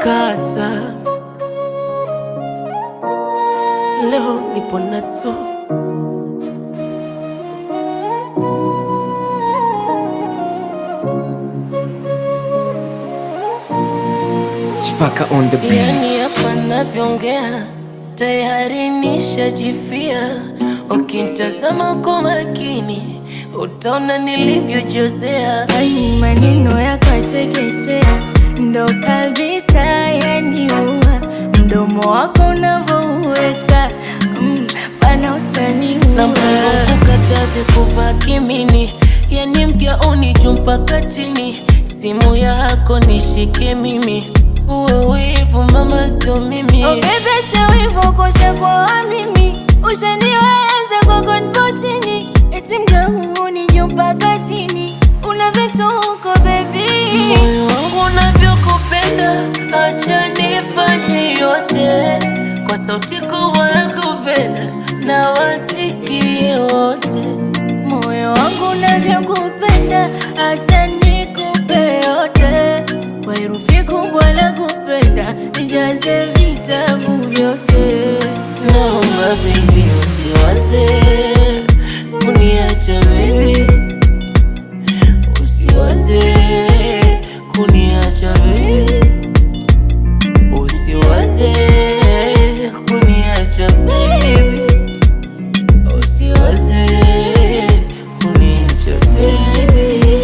mkasa, leo nipo naso Chipaka on the beat. Yani hapa navyoongea tayari nishajifia. Ukintazama kwa makini utaona nilivyojozea. Ai, maneno yakachekechea ndo kabisa yaniua, mdomo wako unavouweka mm, bana na utaniua. mkataze kuvaa kimini, yani mgauni juu mpaka chini. Simu yako nishike mimi, uwe wivu mama, sio mimi. Oh, bebe cha wivu kosha kwa mimi ushaniweza kwako nipo chini eti mgauni juu mpaka chini una vituko bebi Moyo wangu unavyokupenda, acha nifanye yote kwa sauti kubwa ya kupenda na wasikie wote. moyo wangu unavyokupenda acha nikupe yote kwa herufi kubwa la kupenda nijaze vitabu vyote Naomba baby usiwaze kuniacha baby, usiwaze kuniacha baby, usiwaze kuniacha baby, usiwaze kuniacha baby.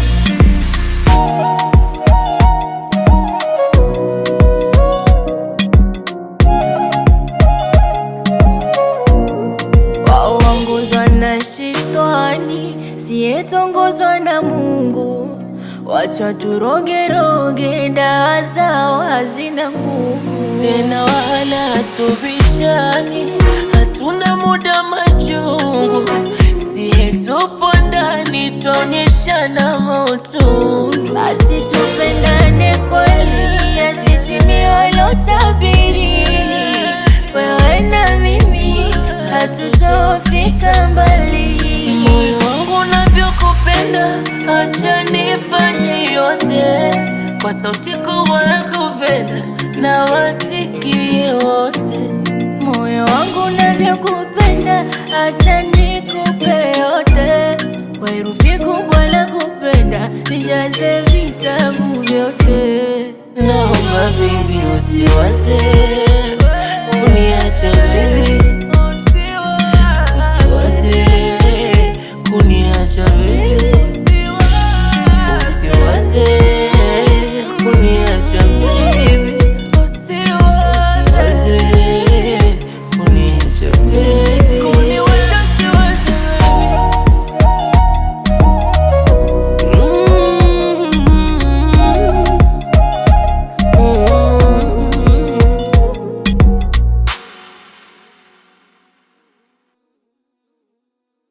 waongozwa na shetani siyetongozwa na Mungu. Wacha turogeroge, dawa zao hazina nguvu. tena wala tubishani, hatuna muda machungu, siye tupo ndani twaonyeshana mautundu. Basi tupendane kweli, yasitimie walotabiri. Wewe na mimi hatutofika mbali. Moyo wangu unavyokupenda, acha nifanye yote kwa sauti kubwa ya kupenda na wasikie wote. Moyo wangu unavyokupenda, acha nikupe yote kwa herufi kubwa la kupenda, nijaze vitabu vyote. Naomba baby usiwaze